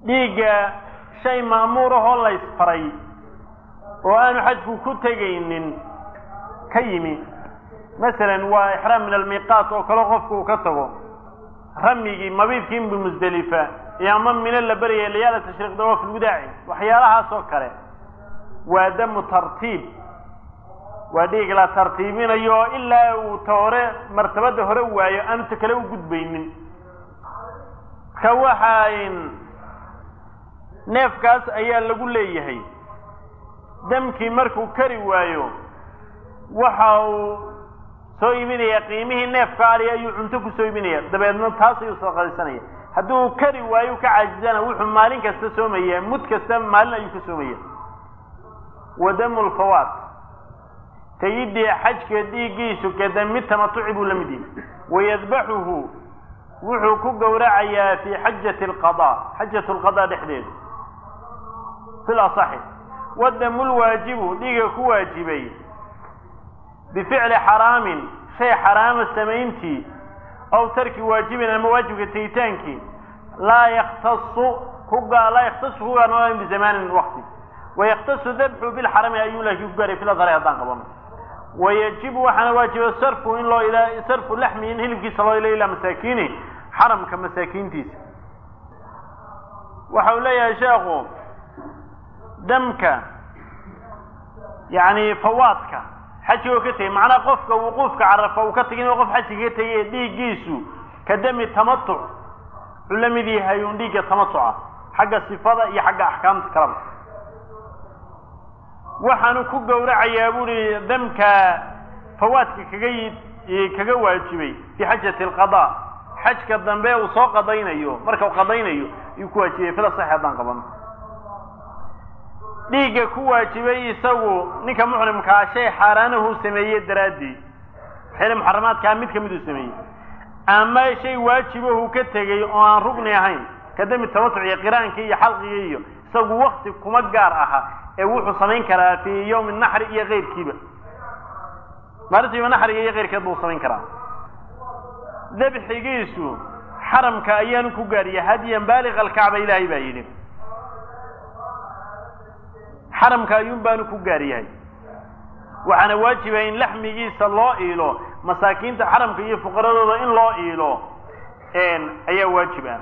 dhiigga shay ma'muurahoo laysfaray oo aanu xajku ku tegaynin ka yimi masalan waa ixraam min almiiqaat oo kale qofku uu ka tago ramyigii mabiidkii bimusdelifa iyo ama mino la beryaya layaala tashriiq dawaaf lwidaaci waxyaalahaas oo kale waa damu tartiib waa dhiig la tartiibinayo ilaa uu ta hore martabada hore waayo aanu ta kale u gudbaynin marka waxaa neefkaas ayaa lagu leeyahay damkii markuu kari waayo waxa uu soo iibinaya qiimihii neefka ari ayuu cunto ku soo iibinaya dabeedna taas ayuu soo qadaysanaya hadduu kari waayo ka caajizana wuxuu maalin kasta soomaya mud kasta maalin ayuu ka soomaya wa damu lfawaat tayidii xajka dhiiggiisu kadami tamatuci buu la mid yihi wayadbaxuhu wuxuu ku gowracayaa fi xajati alqada xajat lqada dhexdeeda fi lasaxi wadamu lwaajibu dhiiga ku waajibay bificli xaraamin shay xaraama samayntii aw tarki waajibin ama waajibka tegitaankii laa yaktasu kugaa laa yaktasu ku gaarnoolan bizamanin waqti wayaktasu dabxu bilxarami ayuu laakiin ku gaaray filadhari haddaan qabano wayajibu waxaana waajiba sarfu in loo ila sarfu laxmi in hilibkiisa loo ila ilaa masaakiini xaramka masaakiintiisa waxa uu leeyahay sheekhu damka yani fawaadka xajiga oo ka tegay macnaha qofka wuquufka carafa uu ka tegay inuu qof xajiga ka tegay dhiiggiisu ka dami tamatuc wuxuu la mid yahay un dhiigga tamatuca xagga sifada iyo xagga axkaamta kalaba waxaanu ku gowracayaa buuhi damka fawaadka kaga kaga waajibay fi xajati alqada xajka dambe uu soo qadaynayo marka uu qadaynayo ayuu ku waajibay fila saxi haddaan qabano dhiigga ku waajibay isagu ninka muxrimkaa shay xaaraanahu sameeye daraaddii xili muxaramaadkaa mid kamid uu sameeyey ama shay waajibahu ka tegey oo aan rugni ahayn kadami tamatuc iyo qiraankii iyo xalqigii iyo isagu wakti kuma gaar aha ee wuxuu samayn karaa fii yawmi naxri iyo keyrkiiba maalintiiba naxriga iyo keyrkeed buu samayn karaa dabxigiisu xaramka ayaanu ku gaariya hadiyan baaliq alkacba ilaahay baa yidhi xaramka ayuun baanu ku gaar yahay waxaana waajiba in laxmigiisa loo iilo masaakiinta xaramka iyo fuqaradooda in loo iilo ayaa waajib ah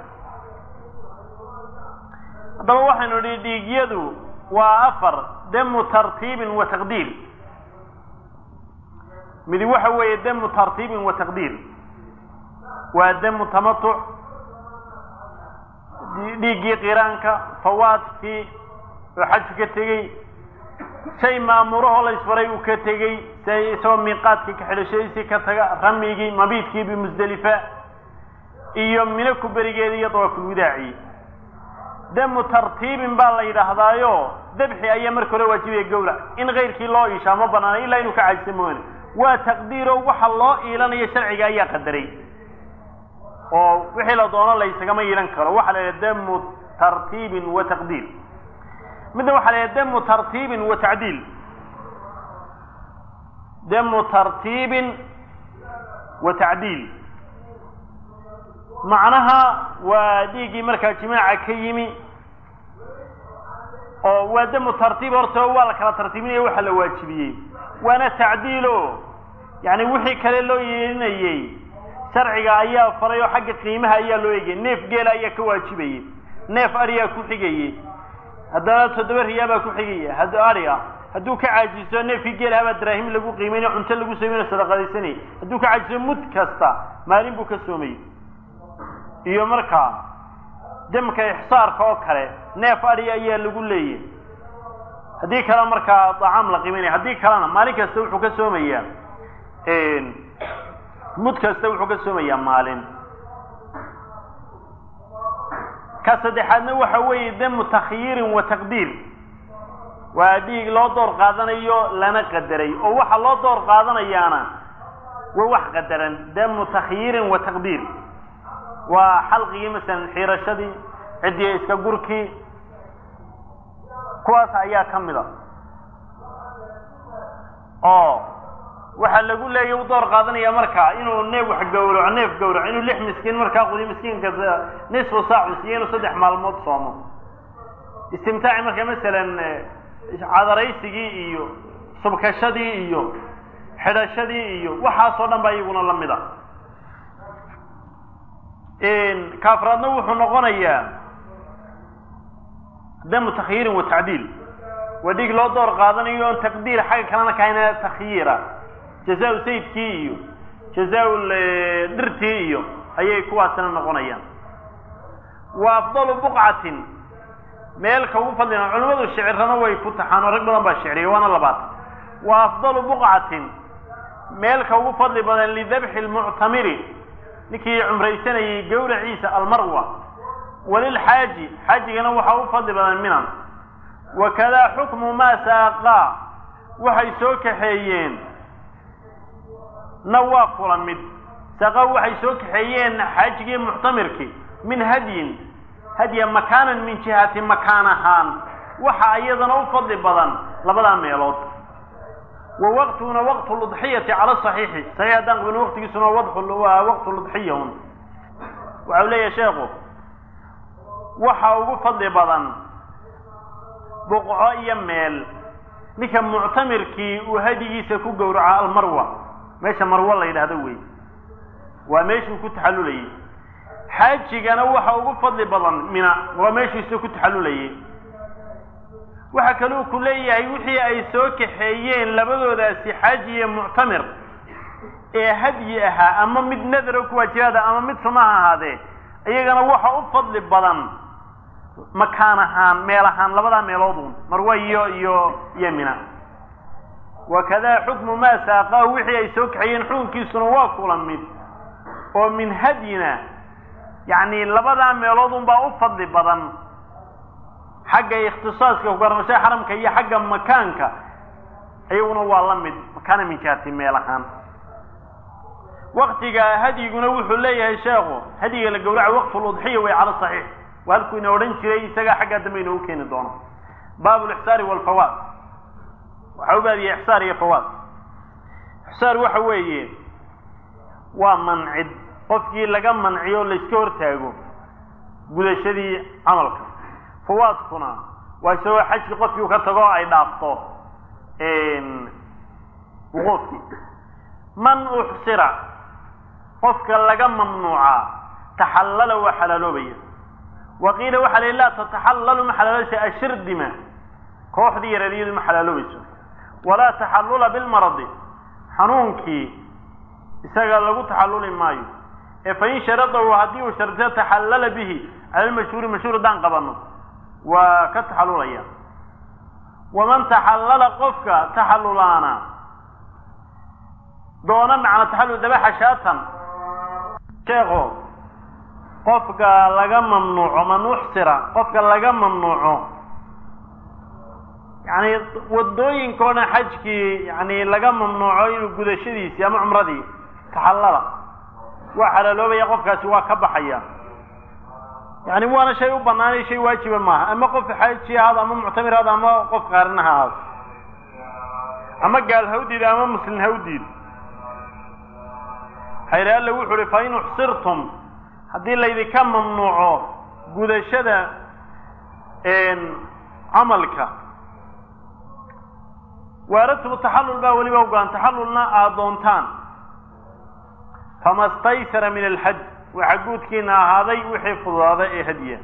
haddaba waxaynu idhi dhiigyadu waa afar damu tartiibin wa taqdiir midi waxa weeye damu tartiibin wa taqdiir waa damu tamatuc dhiiggii qiraanka fawaadkii oo xajku ka tegey shay maamurahoo la isfaray uu ka tegey si isagoo miiqaadkii ka xidhashadiisii ka taga ramyigii mabiidkii bimusdelifa iyo mino ku berigeeda iyo dawaafulwidaaci damu tartiibin baa la yidhaahdaayo dabxi ayaa marka hore waajibaya gowrac in kayrkii loo iishaa ma banaana ilaa inuu ka caajisa mooyane waa taqdiiro waxa loo iilanayo sharciga ayaa qadaray oo wixii la doono laysagama iilan karo waxaa la yidhaha damu tartiibin wa taqdiir midna waxaa la yidhaha damu tartiibin wa tacdiil damu tartiibin wa tacdiil macnaha waa dhiiggii markaa jimaaca ka yimi oo waa damu tartiib horta waa la kala tartiibinaya waxa la waajibiyey waana tacdiilo yani wixii kale loo yeelinayey sharciga ayaa faray oo xagga qiimaha ayaa loo eegayay neef geela ayaa ka waajibayey neef ariyaa ku xigayey haddana toddoba riyaabaa ku xigaya hadd ari ah hadduu ka caajiso neefkii geelahabaa daraahim lagu qiimaynayo cunto lagu soomeynayo sadaqadaysanayay hadduu ka caajiso mud kasta maalin buu ka soomayey iyo markaa damka ixsaarka oo kale neef ari ayaa lagu leeyahy haddii kale markaa dacaam la qiimaynaya haddii kalena maalin kasta wuxuu ka soomayaa mud kasta wuxuu ka soomayaa maalin ka saddexaadna waxa weeye damu takhyiirin wa taqdiir waa dhiig loo door qaadanayo lana qadaray oo waxa loo door qaadanayaana waa wax qadaran damu takhyiirin wa taqdiir waa xalqigii masalan xiirashadii ciddii iska gurkii kuwaas ayaa ka mid a oo waxaa lagu leeyay u door qaadanaya markaa inuu neef wax gawraco neef gawraco inuu lix miskiin markaa qudiyo miskiinka nisfu saacu siiyo inuu saddex maalmood soomo istimtaaci marka masalan cadaraysigii iyo subkashadii iyo xidhashadii iyo waxaasoo dhan baa iyaguna la mid a kaafraadna wuxuu noqonayaa damu takhyiirin wa tacdiil waa dhig loo door qaadanayo oon taqdiir xagga kalena kahayna takhyiira jazaa-u sayidkii iyo jazaa-u dhirtii iyo ayay kuwaasina noqonayaan wa afdalu buqcatin meelka ugu fadlina culimmadu shicirana way ku taxaan oo rag badan baa shicriya waana labaatan wa afdalu buqcatin meelka ugu fadli badan lidabxi lmuctamiri ninkii cumraysanayay gawraciisa almarwa walilxaaji xaajigana waxaa u fadli badan minan wakadaa xukmu maa saaqaa waxay soo kaxeeyeen na waa kula mid saaqaa waxay soo kaxeeyeen xaajigii muctamirkii min hadyin hadya makaanan min jihati makaan ahaan waxa iyadana u fadli badan labadaa meelood wa waqtuna waqtu ludxiyati cala saxiixi saxiix haddaan qabin waqtigiisuna waa waqtu ludxiya un waxau leeyahay sheekhu waxa ugu fadli badan buqco iyo meel ninka muctamirkii uu hadigiisa ku gowraco almarwa meesha marwa la yidhaahdo wey waa meeshuu ku taxallulayay xaajigana waxa ugu fadli badan mina waa meeshiisa ku taxallulayay waxa kaluu ku leeyahay wixii ay soo kaxeeyeen labadoodaasi xaaji iyo muctamir ee hadyi ahaa ama mid nadaro kuwaajibaada ama mid sunaha ahaadee iyagana waxa u fadli badan makaan ahaan meel ahaan labadaa meeloodun marwa iyo iyo iyo mina wakadaa xukmu maa saaqaahu wixii ay soo kaxeeyeen xukunkiisuna waa kula mid oo min hadyina yacni labadaa meeloodun baa u fadli badan xagga ikhtisaaska kugarnashada xaramka iyo xagga makaanka iyaguna waa la mid makaana min jihati meel ahaan waktiga hadyiguna wuxuu leeyahay sheekhu hadyiga la gowraca waqtu ludxiya way cala saxiix waa halkuu ina odhan jiray isagaa xaggaa dambe inoogu keeni doono baabu lixsaari walfawaad waxaa u baadiyay ixsaar iyo fawaad ixsaar waxa weeye waa mancid qofkii laga manciyo layska hortaago gudashadii camalka fawaadkuna waa isagoo xajki qofkii u ka tago ay dhaafto wuquufkii man uxsira qofka laga mamnuucaa taxallala waa xalaaloobaya wa qiila waxaa la laa tataxallalu ma xalaaloobaysa ashirdima kooxdii yareeryadu ma xalaaloobayso walaa taxallula bilmaradi xanuunkii isaga lagu taxalluli maayo ee fain sharadahu haddii uu shardiyo taxallala bihi cala lmashhuuri mashhuur haddaan qabano waa ka taxallulaya waman taxallala qofka taxallulaana doona macna taxallul dabaxa shaatan sheekho qofka laga mamnuuco man uxsira qofka laga mamnuuco yani wadooyinka o dhan xajkii yani laga mamnuuco inuu gudashadiisii ama cumradii taxallala waa xalaaloobaya qofkaasi waa ka baxaya yani waana shay u banaanay shay waajiba maaha ama qof xaaji ahaado ama muctamir ahaado ama qof qaarina ha ahaado ama gaal hawdiid ama muslim hawdiid hayre alle wuxu uhi fa in uxsirtum haddii laydinka mamnuuco gudashada camalka waaradtumu taxallul baa weliba ogaan taxallulna aada doontaan fama staysara min alxaj waxaa guudkiina ahaaday wixii fududaaday ee hadiya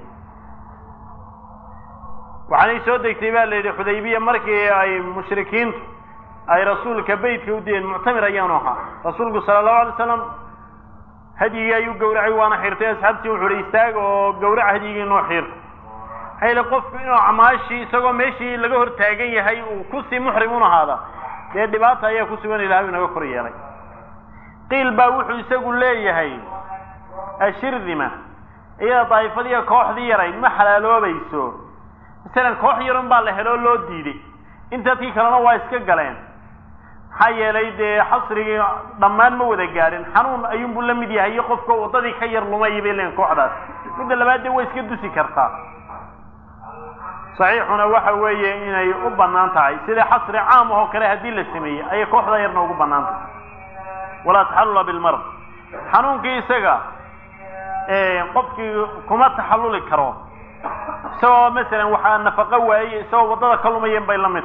waxaanay soo degtay baa la yidhi xudaybiya markii ay mushrikiintu ay rasuulka beytka u diyeen muctamir ayaanu ahaa rasuulku sala allahu alay slam hadyigii ayuu gowracay waana xirtay asxaabtii wuxu uhi istaaga oo gowraca hadyigii noo xiirta maxaa yili qofku inuu acmaashii isagoo meeshii laga hor taagan yahay uu kusii muxrim un ahaada dee dhibaata ayaa ku sugan ilahay inaga kor yeelay qiil baa wuxuu isagu leeyahay ashirdima iyada daa'ifadiiyo kooxdii yarayd ma xalaaloobayso masalan koox yarun baa la heloo loo diiday intadkii kalena waa iska galeen maxaa yeelay dee xasrigii dhammaan ma wada gaadhin xanuun ayuunbuu la mid yahay iyo qofka waddadii ka yar lumay bay leeyiin kooxdaas midda labaad dee way iska dusi kartaa saxiixuna waxa weeye inay u bannaan tahay sida xasri caam ahoo kale haddii la sameeyey ayay kooxda yarna ugu bannaan tahay walaa taxallula bilmarad xanuunkii isaga qofkii kuma taxalluli karo isagoo masalan waxaa nafaqo waayey isagoo waddada ka lumayen bay la mid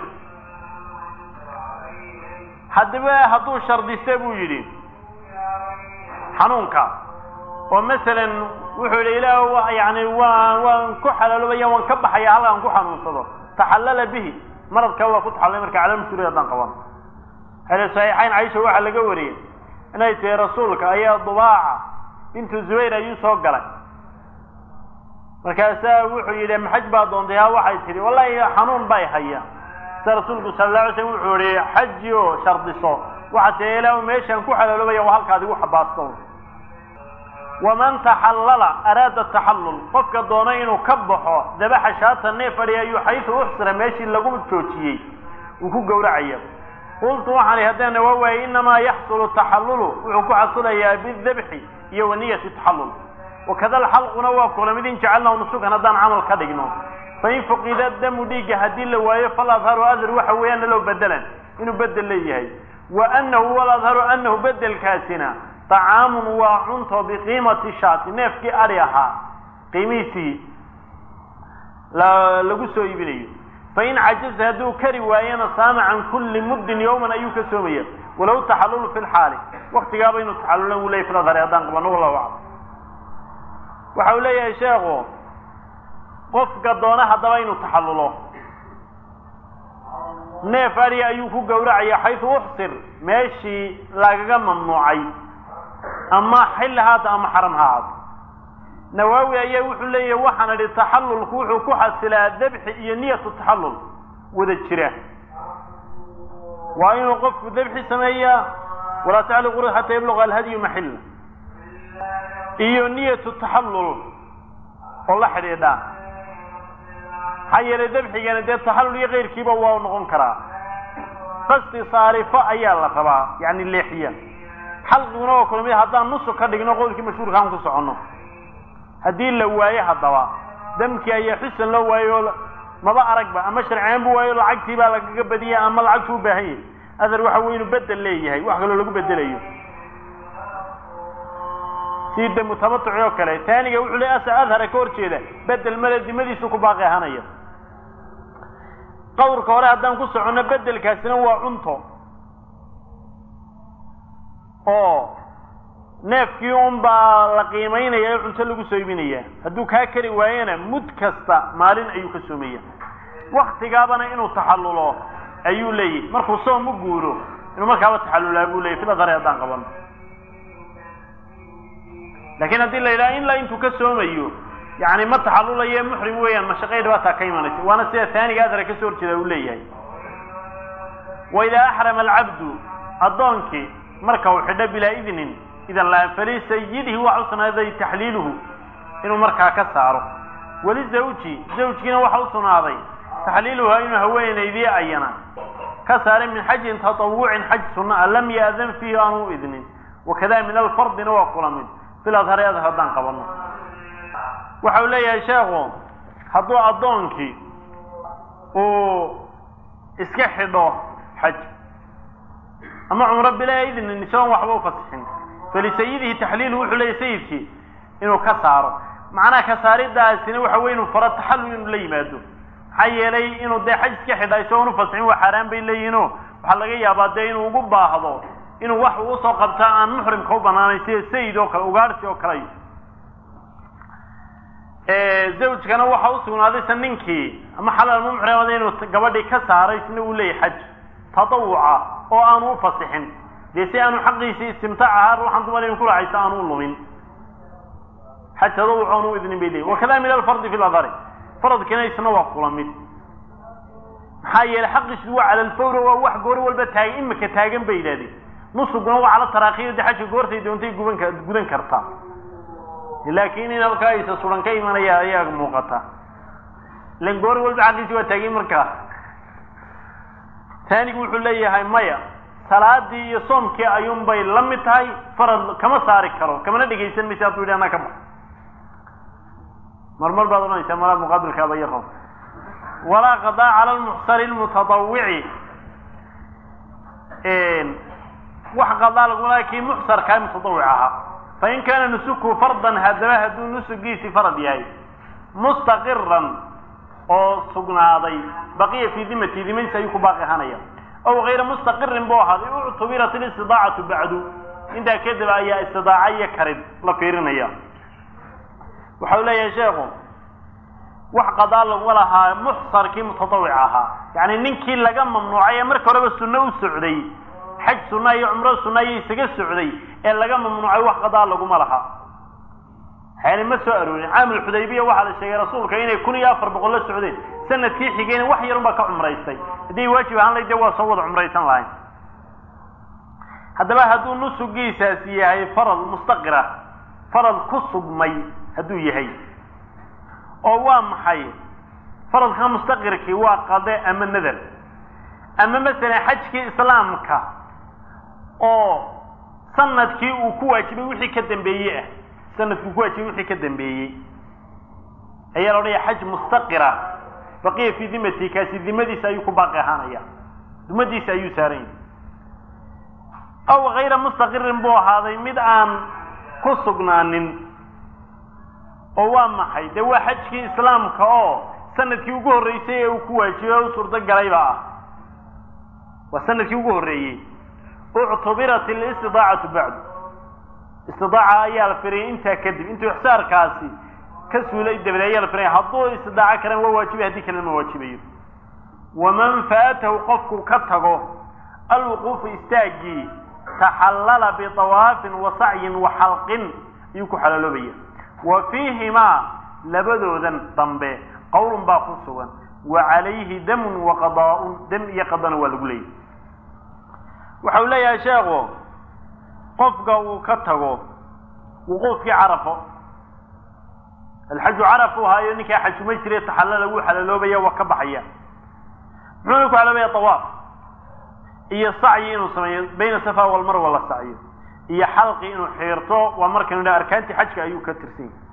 haddaba hadduu shardiste buu yidhi xanuunka oo masalan wuxuu yidhi ilaah yani waa waan ku xalaaloobaya waan ka baxaya halkaan ku xanuunsado taxallala bihi maradka waa ku taxallay marka cala mas-uuliyad haddaan qaban hele saxiixayn caisha waxaa laga wariyey inay tihi rasuulka ayaa dubaaca bintu zubayr ayuu soo galay markaasaa wuxuu yidhi maxaj baa doontay ha waxay tihi wallahi xanuun bay haya sida rasuulku sala alla alay slam wuxuu yihi xaji oo shardiso waxaa tihi ilaa meeshaan ku xalaaloobaya waa halkaad igu xabaasto waman taxallala araada taxallul qofka doona inuu ka baxo dabaxa shaata neef adhi ayuu xaysu uxsira meeshii lagu joojiyey uu ku gowracaya qultu waxaan ihi haddana waa waayey inamaa yaxsulu taxallulu wuxuu ku xasulayaa bidabxi iyo wa niyati taxallul wakada alxalquna waa kula mid in jacalnahu nusukan haddaan camal ka dhigno fain fuqida damu dhiigga haddii la waayo faladharu adhar waxa weeyaan naloo bedelan inuu bedel leeyahay wa anahu waladharu anahu bedelkaasina طacaamun waa cunto biqiimati shaati neefkii ari ahaa qiimihiisii lagu soo iibinayo fain cajaza hadduu kari waayana saama can kuli muddin yawman ayuu ka soomaya walow taxallulu fi lxaali waktigaaba inuu taxallulan uu leyahy filadhari haddaan qabano wallahu aclam waxa uu leeyahay sheekhu qofka doona haddaba inuu taxallulo neef ari ayuu ku gowracaya xaysu uxsir meeshii lagaga mamnuucay ama xilli haata ama xaram ha ahaato nawaawi ayaa wuxuu leeyahay waxaan idhi taxallulku wuxuu ku xasilaa dabxi iyo niyatu taxallul wada jira waa inuu qofku dabxi sameeyaa walaa tacliqu ru xataa yabluga alhadyu maxilla iyo niyatu taxallul oo la xidhiidha maxaa yeelay dabxigana dee taxallul iyo keyrkiiba waa noqon karaa qasti saarifo ayaa la rabaa yani leexiya xalqiguna oo kale mid haddaan nusuk ka dhigno qowlkii mashhuurka aan ku soconno haddii la waayo haddaba damkii ayaa xusan loo waayo maba aragba ama sharciyaan bu waayo lacagtii baa lagaga badiya ama lacagtu u baahan yahay adar waxa wey inuu bedel leeyahay wax kaloo lagu bedelayo si damu tamatuci oo kale taaniga wuxuu le asa adhara ka hor jeeda bedel male dimadiisu ku baaqi ahanaya qawrka hore haddaan ku soconno bedelkaasina waa cunto oo neefkii un baa la qiimaynaya ee cunto lagu soo iibinaya hadduu kaa kari waayena mud kasta maalin ayuu ka soomaya waktigaabana inuu taxallulo ayuu leeyahy markuu soom u guuro inuu markaaba taxallulaa buu leyahy filadare haddaan qabano laakiin haddii la yidhaha ilaa intuu ka soomayo yani ma taxallulaye muxrim weeyaan mashaqay dhibaataa ka imanaysa waana sida taaniga adara ka soo horjeeda uu leeyahay wa idaa axrama alcabdu addoonkii marka uu xidho bilaa idnin idan la falisayidihi waxa u sugnaaday taxliiluhu inuu markaa ka saaro weli zawji zawjkiina waxa u sugnaaday taxliiluha inuu haweenaydii ayana ka saaray min xajin tatawucin xaj sunna a lam ya'dan fiihi aanu u idnin wakada min alfardina waa kula mid filadhari adhar haddaan qabano waxa uu leeyahay sheekhu hadduu addoonkii uu iska xidho xaj ama cumro bilaa idnin isagoon waxba u fasixin falisayidihi taxliilu wuxuu leeyahy sayidkii inuu ka saaro macnaha ka saaridaasina waxa wey inuu faro taxallul inuu la yimaado maxaa yeelay inuu dee xaj iska xidha isagoon ufasixin waa xaaraan bay leeyihiino waxaa laga yaabaa dee inuu ugu baahdo inuu wax uu usoo qabtaa aan muxrimka u banaanayn sida sayid oo kale ugaarsi oo kale zawjkana waxa u sugnaaday sa ninkii ama xalal mumxrimada inuu gabadhii ka saaray isna uu leeyahy xaj tatawuca oo aanu u fasixin dee si aanu xaqiisii istimtaac ahaa ruuxan dumar inu kulaxaysa aanu u lumin xaj tatawuc aanu u idnin bay leeyihin wakada min alfardi fi ladhari faradkiina isna waa kula mid maxaa yeelay xaqiisu waa cala alfawra waa wax goor walba taagan imika taagan bay yidhahdeen nusuguna waa cala taraakiyo de xajka goortay doontay guban ka gudan kartaa laakiin in halkaa aysa suran ka imanaya ayaa muuqata ilan goor walba xaqiisi waa taagin markaa taanigu wuxuu leeyahay maya salaadii iyo soomkii ayuun bay la mid tahay farad kama saari karo kamana dhegaysan maysa hadduu yidhi anaa ka bax marmar baad odhanaysaa malaa muqaabilkaaba yaqow walaa qadaa cala lmuxsari lmutadawici wax qadaa lagula kii muxsarkaa mutadawic ahaa fain kaana nusuku fardan haddaba hadduu nusugiisi farad yahay mustaqiran oo sugnaaday baqiya fii dimati dimadiisa ayuu ku baaqi ahaanaya aw hayra mustaqirin buu ahaaday uctubirat alistidaacatu bacdu intaa kadib ayaa istidaaca iyo karid la fiirinaya waxau leeyahay sheekhu wax qadaa laguma lahaa muxsarkii mutatawic ahaa yacni ninkii laga mamnuucay ee marka horeba sunno u socday xaj sunna iyo cumro sunna iyo isaga socday ee laga mamnuucay wax qadaa laguma laha yani ma soo aroorin caamul xudaybiya waxaa la sheegay rasuulka inay kun iyo afar boqol la socdeen sanadkii xigeyna wax yarun baa ka cumraystay haddii waajib ahaan layd de waa soo wada cumraysan lahayn haddaba hadduu nusugiisaasi yahay farad mustaqira farad ku sugmay hadduu yahay oo waa maxay faradka mustaqirkii waa qade ama nadar ama masalan xajkii islaamka oo sanadkii uu ku waajibay wixii ka dambeeye ah sanadkii uu ku waajibay wixii ka dambeeyey ayaa la odhanaya xaj mustaqira baqiya fii dimati kaasi dimadiisa ayuu ku baaqi ahaanaya dimadiisa ayuu saaran yahay aw hayra mustaqirin buu ahaaday mid aan ku sugnaanin oo waa maxay dee waa xajkii islaamka oo sanadkii ugu horreysay ee uu ku waajibay o u suurto galayba ah waa sanadkii ugu horreeyey uctubirat alistidaacatu bacdu istidaaca ayaa la firiyay intaa kadib intuu ixsaarkaasi ka suulay dabadeed ayaa la firaya hadduu istidaaco karan waa waajibay haddii kalena ma waajibayo waman faatahu qofku ka tago alwuquufu istaagii taxallala biطawaafin wa sacyin wa xalqin ayuu ku xalaaloobaya wa fiihimaa labadoodan dambe qowlun baa ku sugan wa calayhi damun wa qadaaun dam iyo qadana waa lagu leeyahy waxa uu leeyahay sheekhu qofka uu ka tago wuquufkii carafo alxaju caraf u haayo ninkaa xajuma jire taxallala wuu xalaaloobaya waa ka baxaya muxuuna ku xalaaloobaya tawaaf iyo sacyi inuu sameeyo bayna safa walmarwa la sacyo iyo xalqi inuu xiirto waa markanu idha arkaantii xajka ayuu ka tirsan yahay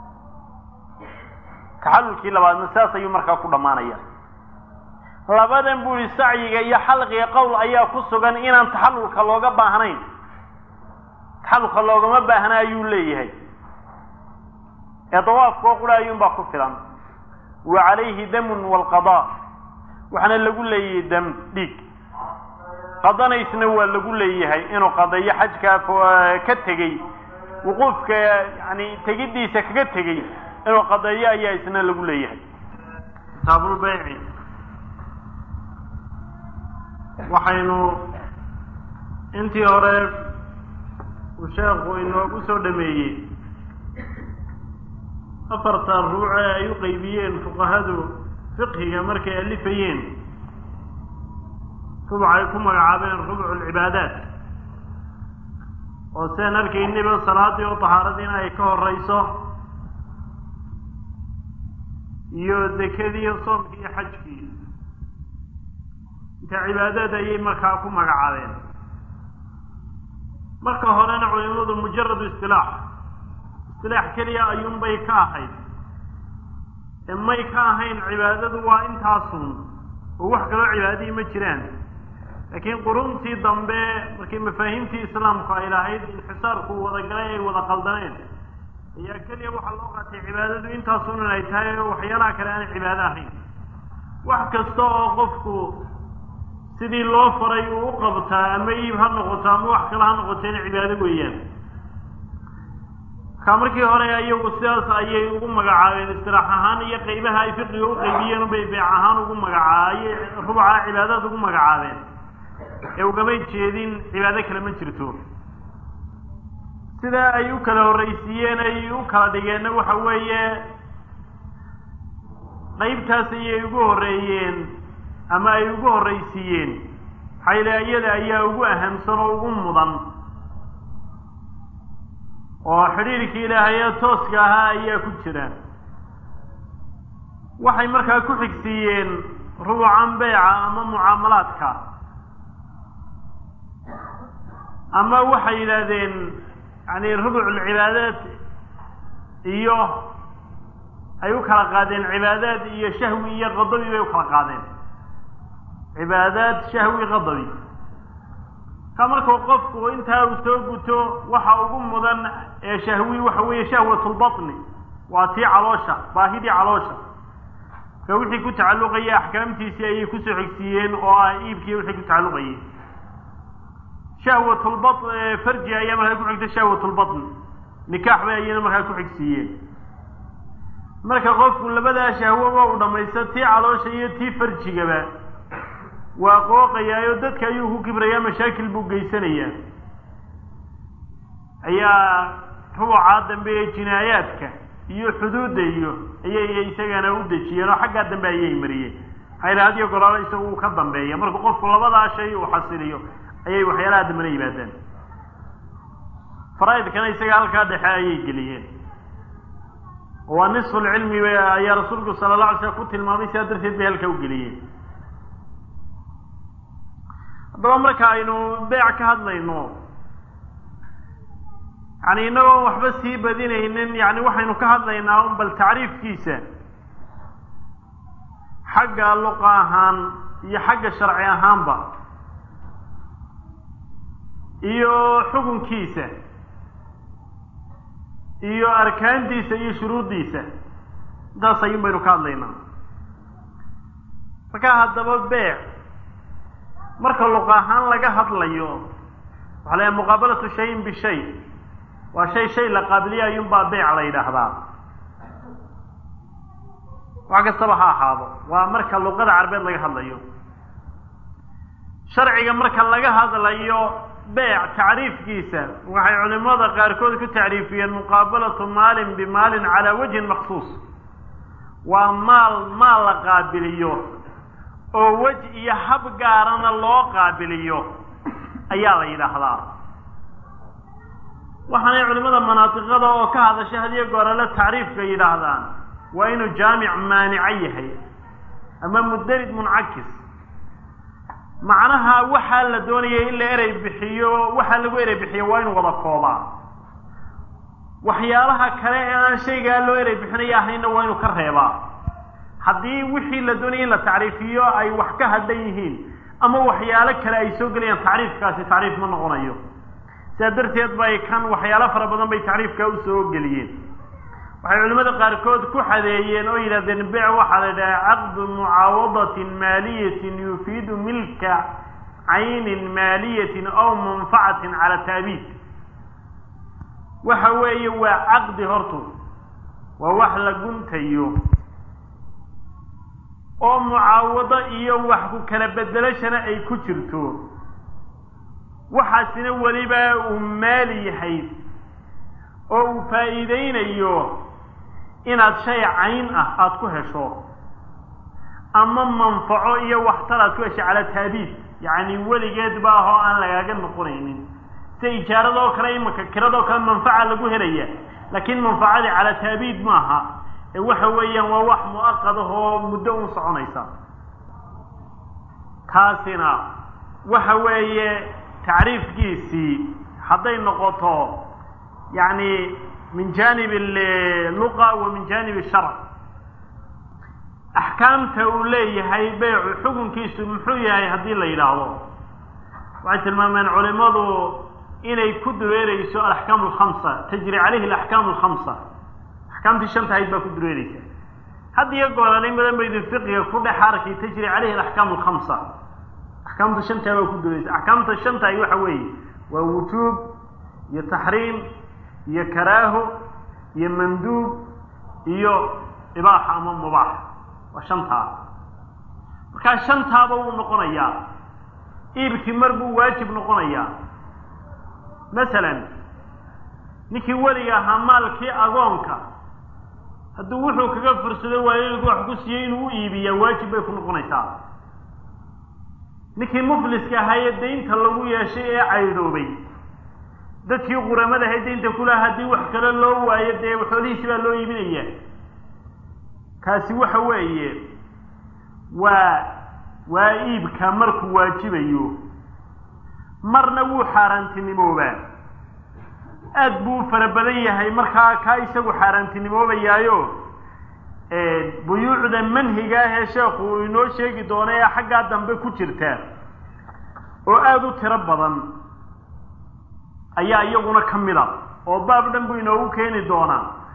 taxallulkii labaadna saas ayuu markaa ku dhammaanaya labadan buu yihi sacyiga iyo xalqiga qowl ayaa ku sugan inaan taxallulka looga baahnayn taxallulka loogama baahna ayuu leeyahay ee dawaafkoo qura ayuunbaa ku filan wa calayhi damun waalqadaa waxaana lagu leeyahay dam dhiig qadanaysna waa lagu leeyahay inuu qadayo xajkaa ka tegey wuquufka yani tegiddiisa kaga tegey inuu qadeeyo ayaa isna lagu leeyahay kitaabulbayci waxaynu intii hore uu sheekhu inoogu soo dhameeyey afarta ruuce ay u qeybiyeen fuqahadu fiqhiga markay alifayeen rubuc ay ku magacaabeen rubuc alcibaadaat oo seen arkaynayba salaadii oo tahaaradiina ay ka horeyso iyo dekadii iyo soomkii iyo xajkii inta cibaadaad ayay markaa ku magacaabeen marka horena culimadu mujaradu istilaax istilaax keliya ayuunbay ka ahayd ee may ka ahayn cibaadadu waa intaasun oo wax kaloo cibaadihii ma jiraan laakiin quruntii dambe markii mafaahiimtii islaamku ay lahayd inxisaarku wadagalay ay wada qaldaneen ayaa keliya waxaa loo qaatay cibaadadu intaasun inay tahay oo waxyaalaha kale aanay cibaado ahayn wax kasta oo qofku sidii loo faray uu u qabtaa ama iib ha noqoto ama wax kale ha noqoto ina cibaado weeyaan markaa markii hore iyagu sidaas ayay ugu magacaabeen istilaax ahaan iyo qeybaha ay fiqiga u qeybiyeen ubay beec ahaan ugu magacaaye rubuca cibaadaad ugu magacaabeen ee ugamay jeedin cibaado kale ma jirto sidaa ay u kala horreysiiyeen ay u kala dhigeenna waxa weeye qeybtaas ayay ugu horreeyeen ama ay ugu horreysiiyeen maxaa yile iyada ayaa ugu ahamsan oo ugu mudan oo xidhiirkii ilaahay ee tooska ahaa ayaa ku jira waxay markaa ku xigsiiyeen rubucan beyca ama mucaamalaadka ama waxay yidhaahdeen yani rubuc lcibaadaat iyo ay u kala qaadeen cibaadaad iyo shahwi iyo qadabi bay u kala qaadeen cibaadaad shahwi qadabi ka markuu qofku intaa uu soo guto waxa ugu mudan ee shahwi waxa weeye shahwat lbaطni waa tii caloosha baahidii caloosha ka wixii ku tacalluqaya axkaamtiisii ayay kusoo xigsiiyeen oo ah iibkii wixii ku tacalluqayay shahwatulba farji ayaa markaa ku xigta shahwatulbatn nikaax bay ayana markaa ku xigsiiyeen marka qofku labadaa shahwoba u dhamaysto tii caloosha iyo tii farjigaba waa qooqayaayo dadka ayuu ku kibrayaa mashaakil buu geysanayaa ayaa rubucaa dambe ee jinaayaadka iyo xuduudda iyo ayay isagana u dejiyeen oo xaggaa dambe ayay mariyeen maxaa hadiyo golaalo isagu uu ka dambeeya markuu qofku labadaa shay uu xasiliyo ayay waxyaalaha dambena yimaadaan faraaidkana isaga halkaa dhexe ayay geliyeen waa nisfu lcilmi ayaa rasuulku sala la alay slam ku tilmaamay sidaa darteed bay halkaa u geliyeen haddaba marka aynu beec ka hadlayno yani inagoon waxba sii badinaynin yani waxaynu ka hadlaynaa un bal tacriifkiisa xagga luqa ahaan iyo xagga sharci ahaanba iyo xukunkiisa iyo arkaantiisa iyo shuruuddiisa intaas ayun baynu ka hadlaynaa markaa haddaba beec marka luqa ahaan laga hadlayo waxaa la muqaabalatu shayin bishay waa shay shay la qaabiliya ayuunbaa beec la yidhaahdaa wax kastaba ha ahaado waa marka luqada carbeed laga hadlayo sharciga marka laga hadlayo beec tacriifkiisa waxay culimada qaarkood ku tacriifiyeen muqaabalatu maalin bimaalin calaa wajhin maksuus waa maal maal la qaabiliyo oo wej iyo hab gaarana loo qaabiliyo ayaa la yidhaahdaa waxaanay culimada manaatiqada oo ka hadashay hadiyo goorale tacriifka yidhaahdaan waa inuu jaamic maanico yahay ama mudarid muncakis macnaha waxaa la doonaya in la erey bixiyo waxaa lagu erey bixiyo waa inuu wada koobaa waxyaalaha kale ee aan shaygaa loo erey bixinaya ahayna waa inuu ka reebaa haddii wixii la doonaya in la tacriifiyo ay wax ka hadhan yihiin ama waxyaalo kale ay soo gelayaan tacriifkaasi tacriif ma noqonayo sidaa darteed bay kan waxyaalo fara badan bay tacriifkaa usoo geliyeen waxay culimada qaarkood ku xadeeyeen oo yidhahdeen bec waxaa la yidhaha caqdu mucaawadatin maaliyatin yufiidu milka caynin maaliyatin aw manfacatin cala taabiid waxa weeye waa caqdi hortu waa wax la guntayo oo mucaawado iyo wax ku kala bedelashana ay ku jirto waxaasina weliba uu maali yahay oo uu faa'iideynayo inaad shay cayn ah aada ku hesho ama manfaco iyo waxtar aad ku hesho cala taabiid yacni weligeed ba ahoo aan lagaaga noqonaynin sida ijaaradoo kale imanka kiradoo kale manfaca lagu helaya laakiin manfacadii cala taabiid maaha ee waxa weeyaan waa wax mu'aqad ah oo muddo un soconaysa taasina waxa weeye tacriifkiisii hadday noqoto yacni min janib luqa wa min janib sharc axkaamta uu leeyahay beycu xukunkiisu muxuu yahay haddii la yidhaahdo waxay tilmaameen culimadu inay ku dureereyso alaxkaam alkhamsa tajri caleyhi alaxkaam alkhamsa axkaamtii shanta ahayd baa ku dureereysa had iyo goolanay madan baydin fiqiga ku dhex arkay tajri caleyhi alaxkaam alkhamsa axkaamta shantaa baa ku dureereysa axkaamta shanta ay waxa weeye waa wujuub iyo taxriim iyo karaaho iyo manduub iyo ibaaxa ama mubaax waa shantaa markaa shantaaba wuu noqonayaa iibkii mar buu waajib noqonayaa masalan ninkii weliga ahaa maalkii agoonka hadduu wuxuu kaga fursado waalidku wax ku siiyey inuu u iibiyaa waajib bay ku noqonaysaa ninkii mufliska ahaa ee daynta lagu yeeshay ee caydhoobay dadkii quramadahay daynta kulaha haddii wax kale loo waayo dee xoolihiisi baa loo iibinaya kaasi waxa weeye waa waa iibka markuu waajibayo marna wuu xaaraantinimoobaa aad buu u fara badan yahay markaa kaa isagu xaaraantinimoobayaayo buyuucda manhiga ah ee sheekhu uu inoo sheegi doono ee xaggaa dambe ku jirta oo aada u tiro badan ayaa iyaguna ka mid a oo baab dhan buu inoogu keeni doonaa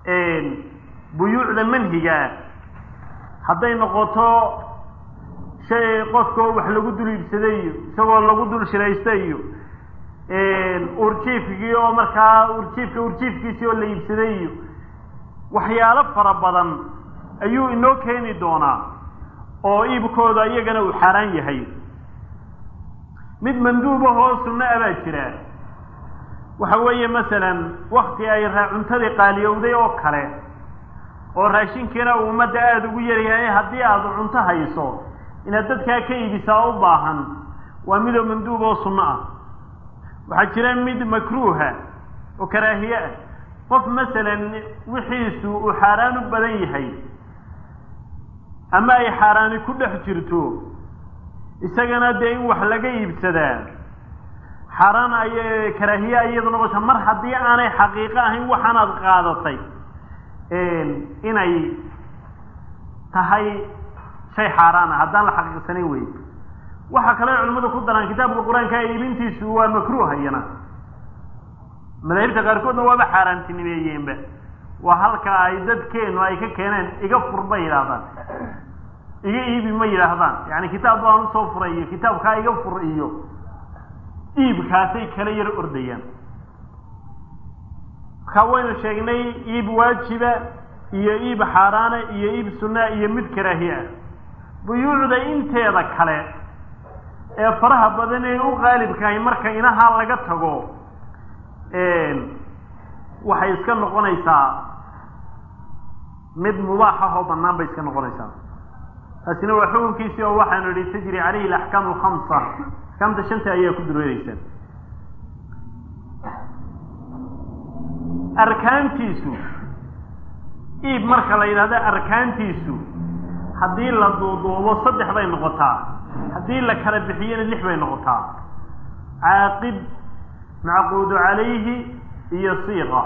buyuucda manhigaa hadday noqoto shay qofkao wax lagu dul iibsaday iyo isagoo lagu dul shiraysta iyo urjiifkii oo markaa urjiifka urjiifkiisii oo la iibsaday iyo waxyaalo fara badan ayuu inoo keeni doonaa oo iibkooda iyagana uu xaaraan yahay mid manduubahoo sunno a baa jira waxa weeye masalan wakti ay cuntadii qaaliyowday oo kale oo raashinkiina uu ummadda aada ugu yaryahay haddii aada cunto hayso inaad dadkaa ka iibisaa u baahan waa midoo manduub oo sunno ah waxaa jira mid makruuha oo karaahiye ah qof masalan wixiisu uu xaaraan u badan yahay ama ay xaaraani ku dhex jirto isagana dee in wax laga iibsadaa xaaraan ay karaahiye iyadu noqosa mar haddii aanay xaqiiqo ahayn waxaanaad qaadatay inay tahay shay xaaraana haddaan la xaqiiqsanayn wey waxaa kale culimmadu ku daraan kitaabka qur-aanka iibintiisu waa makruuh iyana madaahibta qaarkoodna waaba xaaraantinimeeyeenba waa halka ay dadkeenu ay ka keeneen iga fur bay yidhaahdaan iga iibi ma yidhaahdaan yani kitaab baan usoo furay iyo kitaabkaa iga fur iyo iibkaasay kala yar ordayaan markaa waynu sheegnay iib waajiba iyo iib xaaraana iyo iib sunaa iyo mid karaahiye ah buyuucda inteeda kale ee faraha badan ee u qaalibkahay marka inahaa laga tago waxay iska noqonaysaa mid mubaax ah oo banaan bay iska noqonaysaa taasina waa xukunkiisii oo waxaanu idhi tajri calayhi alaxkaam alkhamsa axkaamta shanta ayaa ku dureereysa arkaantiisu iib marka la yidhahdo arkaantiisu haddii la duuduubo saddex bay noqotaa haddii la kala bixiyona lix bay noqotaa caaqid macquudu calayhi iyo siiqa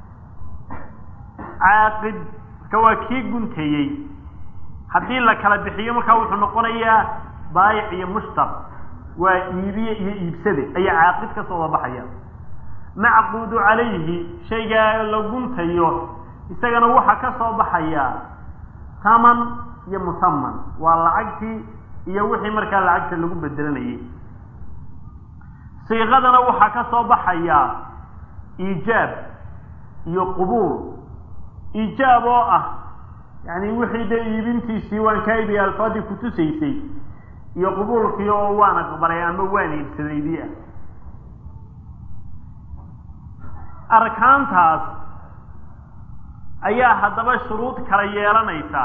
caaqid marka waa kii gunteeyey haddii la kala bixiyo markaa wuxuu noqonayaa baayic iyo mushtar waa iibiye iyo iibsade ayaa caaqid ka soo wabaxaya macquudu calayhi shaygaa la guntayo isagana waxaa ka soo baxaya taman iyo musaman waa lacagtii iyo wixii markaa lacagta lagu bedelanayay siiqadana waxaa ka soo baxaya iijaab iyo qubuul iijaab oo ah yani wixii dee iibintiisii waan kaa iibiya alfaadii kutusaysay iyo qubuulkii oo waan aqbalay ama waan iibsadaydii ah arkaantaas ayaa haddaba shuruud kala yeelanaysa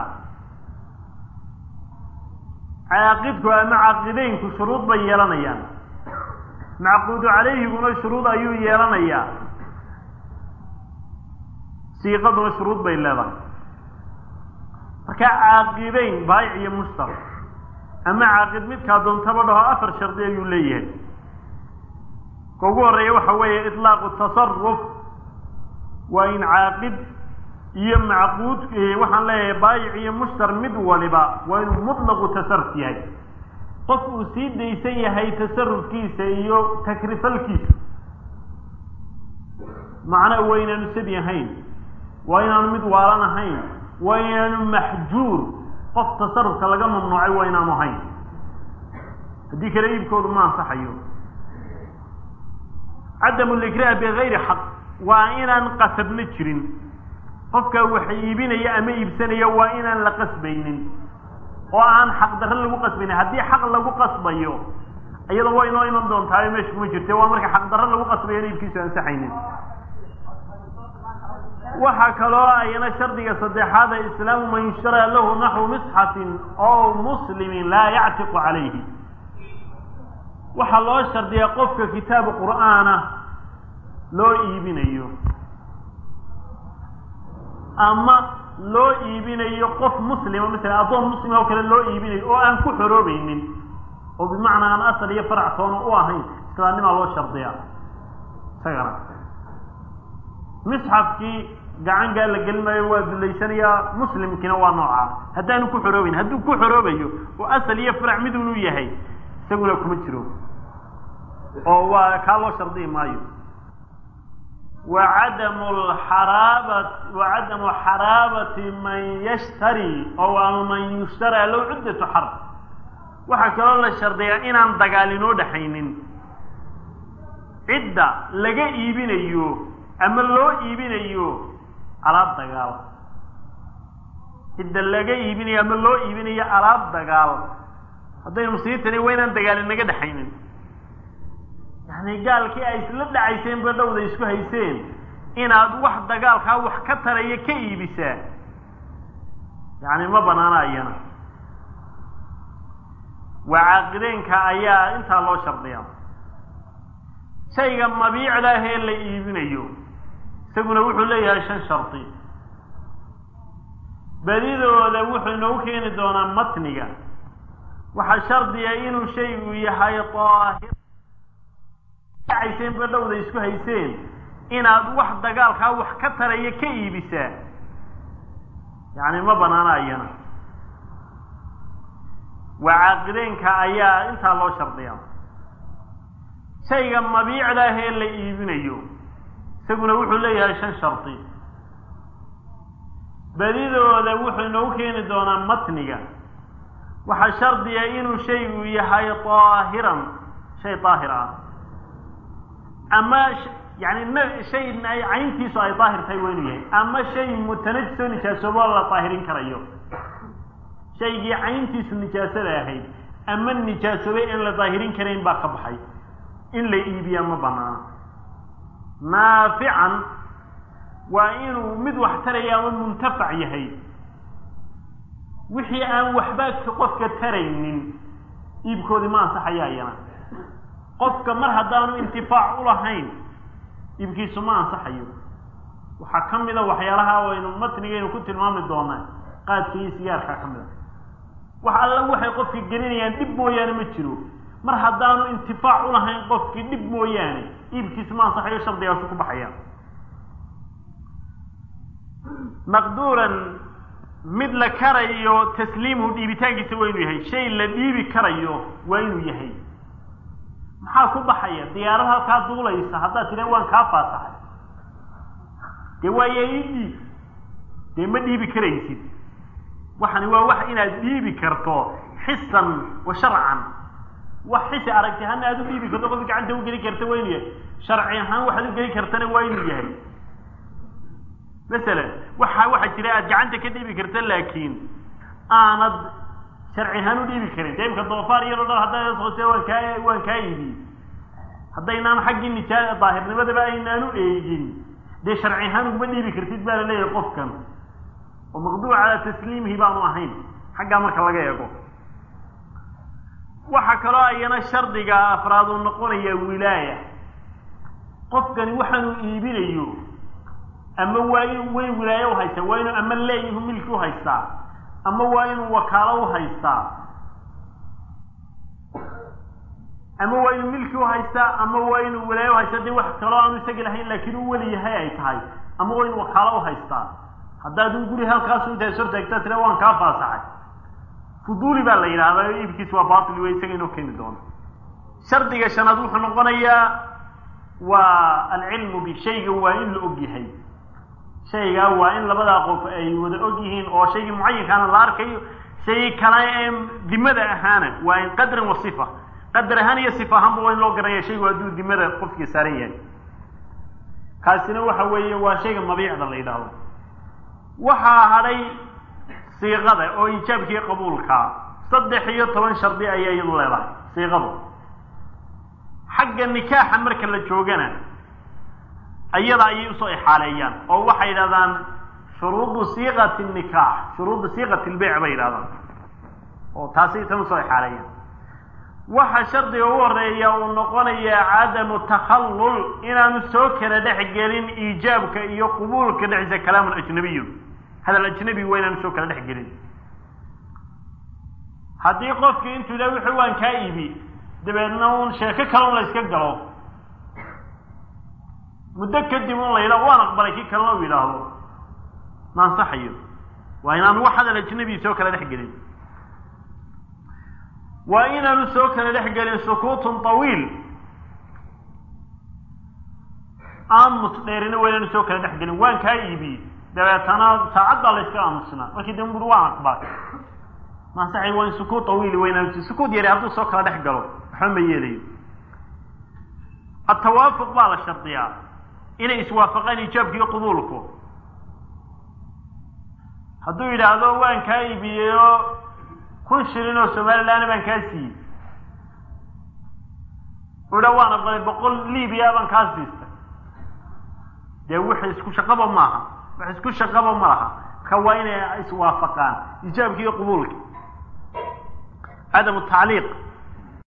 caaqidku ama caaqideynku shuruud bay yeelanayaan macquudu calayhiguna shuruud ayuu yeelanayaa siiqaduna shuruud bay leedahay marka caaqideyn baayic iyo mushtar ama caaqid midkaa doontaba dhaho afar shardi ayuu leeyahay ka ugu horeeya waxa weeye itlaaqu tasaruf waa in caaqid iyo macquud waxaan leeyahay baayic iyo mushtar mid waliba waa inuu mutlaqu tasaruf yahay qof uu sii daysan yahay tasarufkiisa iyo takrifalkiisa macna waa inaanu sabi ahayn waa inaanu mid waalan ahayn waa inaanu maxjuur qof tasarufka laga mamnuucay waa inaanu ahayn haddii kale iibkoodu ma ansaxayo cadamu likraah bigayri xaq waa inaan qasabna jirin qofka wax iibinaya ama iibsanaya waa inaan la qasbaynin oo aan xaq darre lagu qasbaynin haddii xaq lagu qasbayo iyada waa inoo iman doontaa meesha kuma jirte waa marka xaq darre lagu qasbayo in iibkiisu ansaxaynin waxaa kaloo ayana shardiga saddexaada islaamu man yushtaraa lahu naxwu misxafin oo muslimin laa yactiqu calayhi waxaa loo shardiyaa qofka kitaabu qur'aana loo iibinayo ama loo iibinayo qof muslima masalan addoon muslima oo kale loo iibinayo oo aan ku xoroobaynin oo bimacnaa aan asal iyo farac toona u ahayn islaamnimaa loo shardiyaa isagana misxafkii gacangaa la gelinayo waa dullaysanayaa muslimkiina waa noocaa haddaanu ku xoroobayn hadduu ku xoroobayo oo asal iyo farac midunu yahay isaguna kuma jiro oo waa kaa loo shardiyi maayo wacadamu lxaraabat wacadamu xaraabati man yashtari oo ama man yushtaraa low cuddatu xarb waxaa kaloo la shardiyaa inaan dagaal inoo dhexaynin cidda laga iibinayo ama loo iibinayo alaab dagaal cidda laga iibinayo ama loo iibinayo alaab dagaal haddaynu muslimiintani waa inaan dagaal inaga dhexaynin yani gaalkii ay isla dhacayseen ba dhowda isku hayseen inaad wax dagaalkaa wax ka taraya ka iibisaa yani ma banaana ayana waa caaqideenka ayaa intaa loo shardiyaa shayga mabiicda ah ee la iibinayo isaguna wuxuu leeyahay shan shardi badidooda wuxuu inoogu keeni doonaa matniga waxaa shardiya inuu shaygu yahay daahir dhacayseen ba dhowda isku hayseen inaad wax dagaalkaa wax ka taraya ka iibisaa yani ma banaana ayana waa caaqideenka ayaa intaa loo shardiyaa shayga mabiicda ah ee la iibinayo isaguna wuxuu leeyahay shan shardi badidooda wuxuu inoogu keeni doonaa matniga waxaa shardiya inuu shaygu yahay daahiran shay daahir ah ama yani shay cayntiisu ay daahir tahay waa inuu yahay ama shay mutanajisoo nijaasoobo la daahirin karayo shaygii cayntiisu nijaasada ahayd ama nijaasoobay in la daahirin karayn baa ka baxay in la iibiyaa ma banaana naafican waa inuu mid wax taraya ama muntafac yahay wixii aan waxba qofka taraynin iibkoodii ma ansaxaya ayana qofka mar haddaanu intifaac ulahayn iibkiisu ma ansaxayo waxaa ka mida waxyaalaha aynu matnigaynu ku tilmaami doonaa qaadka iyo sigaarkaa ka mida wax alla waxay qofka gelinayaan dhib mooyaane ma jiro mar haddaanu intifaac ulahayn qofkii dhib mooyaane iibkiisu ma ansaxayo shardigaasu ku baxaya maqduuran mid la karayo tasliimuhu dhiibitaankiisa waa inuu yahay shay la dhiibi karayo waa inuu yahay maxaa ku baxaya diyaarad halkaa duulaysa haddaad tidha waan kaa faasaxay dee waaye ii dhiib dee ma dhiibi karaysid waxani waa wax inaad dhiibi karto xisan wa sharcan wax xisi aragti ahaana aad u dhiibi karto qofka gacanta u geli karta waa inuu yahay sharci ahaan waxaad u geli kartana waa inuu yahay masalan waxa waxaa jira aad gacanta ka dhiibi karta laakiin aanad sharci ahaan u dhiibi karin dee imka doofaar iyadoo dhan haddaa hoose waan kaa waan kaa iibiyey haddaynaan xaggii nijaa daahirnimadaba aynaan u eegin dee sharci ahaan uguma dhiibi kartid baa la leeyahay qofkan oo maqduuc calaa tasliimihi baanu ahayn xaggaa marka laga eego waxaa kaloo ayana shardiga afraad uu noqonaya wilaaya qofkani waxaanu iibinayo ama waa inu way wilaaye u haystaa waa inuu ama leeyihu milki u haystaa ama waa inuu wakaalo u haystaa ama waa inuu milki u haystaa ama waa inuu wilaaye u haystaa dee wax kaloo aanu isaga lahayn laakiin u weli yahay ay tahay ama waa inuu wakaalo u haystaa haddaad u guri halkaasu intaas hortaagtaa tira waan kaa faasaxay fuduuli baa la yidhahdaa iibkiis waa batil wey isaga inoo keeni doono shardiga shanaad wuxuu noqonayaa waa alcilmu bishayga waa in la og yahay shaygaa waa in labadaa qof ay wada og yihiin oo shaygii mucayinkaana la arkayo shay kale ee dimada ahaana waa in qadran wa sifa qadar ahaan iyo sifa ahaanba waa in loo garanaya shaygu hadduu dimada qofkii saaran yahay kaasina waxa weeye waa shayga mabiicda la yidhaahdo waxaa hadhay siiqada oo iijaabkiiyo qabuulkaa saddex iyo toban shardi ayay iyadu leedahay siiqadu xagga nikaaxa marka la joogana ayada ayay usoo ixaaleeyaan oo waxay yidhahdaan shuruudu siiqati nikaax shuruudu siiqati lbeyc bay yidhahdaan oo taasay tan usoo ixaaleeyaan waxa shardiga ugu horeeya uu noqonayaa cadamu takhallul inaanu soo kala dhex gelin iijaabka iyo qubuulka dhexdiisa kalaamun ajnabiyun hadal ajnabi waa inaanu soo kala dhex gelin haddii qofkii intuu yidhaha wuxuu waan kaa iibi dabeedna uun sheeko kale un la yska galo muddo kadib un la yidhaho waan aqbalay kii kalena u yidhaahdo ma ansaxayo waa inaanu wax hadal ajnabi soo kala dhex gelin waa inaanu soo kala dhex gelin sukuutun tawiil aamus dheerina waynaanu soo kala dhex gelin waan kaa iibiyey dabeetana saacad baa la yska aamusnaa markii dambe buri waan aqbalay masaxay waa in sukuud tawiili waynaan sukuud yari hadduu soo kala dhex galo waxba ma yeelayo atawaafuq baa la shardiyaa inay iswaafaqaan ijaabka iyo qubuulku hadduu yidhaahdo waan kaa iibiyey oo kun shilin oo somalilaana baan kaa siiyey u dha waan aqbalay boqol libiya baan kaa siistay dee wix isku shaqaba maaha wax isku shaqaba ma laha marka waa inay iswaafaqaan ijaabki iyo qubuulki cadamu tacliiq